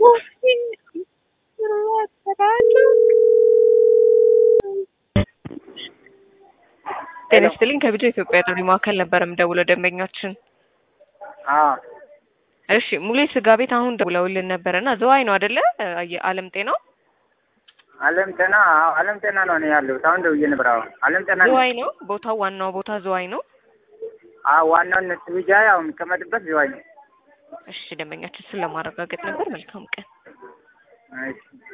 ጤና ይስጥልኝ ከቢጃ ኢትዮጵያ ጥሪ ማዕከል ነበር የምደውለው ደንበኛችን አዎ እሺ ሙሌ ስጋ ቤት አሁን ደውለውልን ነበር እና ዘዋይ ነው አይደለ የዓለም ጤናው አለም ጤና አዎ አለም ጤና ነው እኔ ያለሁት አሁን ደውዬ ነበር አዎ አለም ጤና ነው ዘዋይ ነው ቦታው ዋናው ቦታ ዘዋይ ነው አዎ ዋናው እነሱ ቢጃ ያው የሚቀመጥበት ዝዋይ ነው እሺ ደንበኛችን ስለማረጋገጥ ነበር መልካም ቀን እሺ